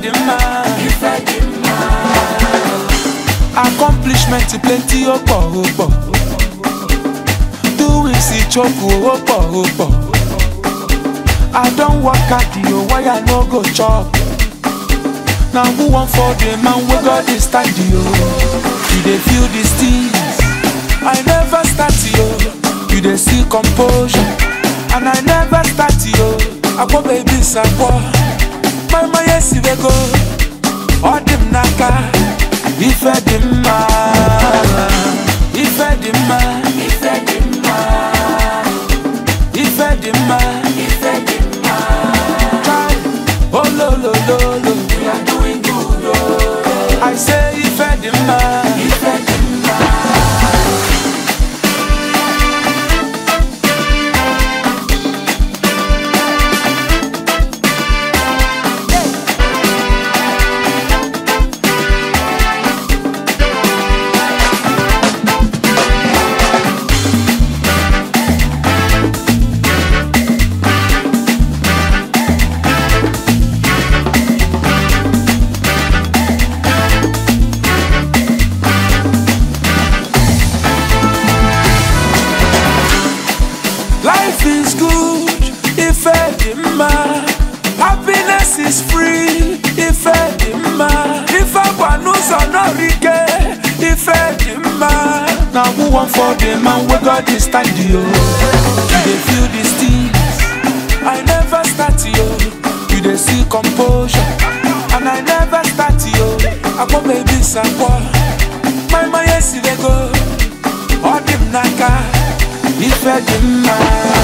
dị mma accomplishment plenty ó pọ̀ ó pọ̀ doing sí choke ó pọ̀ ó pọ̀ I don work hard o why I no go chop na who wan for the man wey God dey stand yo you dey feel these things I never start yo you dey see composure and I never start yo akpọ baby sakpọ mama yesi wey go ọ dị m n'aka ife dị mma ife dị mma ife dị mma ife dị mma ife dị mma try ololololo we are doing good oh. I say ife dị mma ife dị mma Life is good if edema. Happiness is free if edema. If agwanuzo no rike if edema. Now who want for the man we God is stand yo? You dey feel these things. I never start yo. You dey see composure. And I never start yo. Akpo baby sakwa. My my yes dey go. Ọ dị m n'aka ife dị mma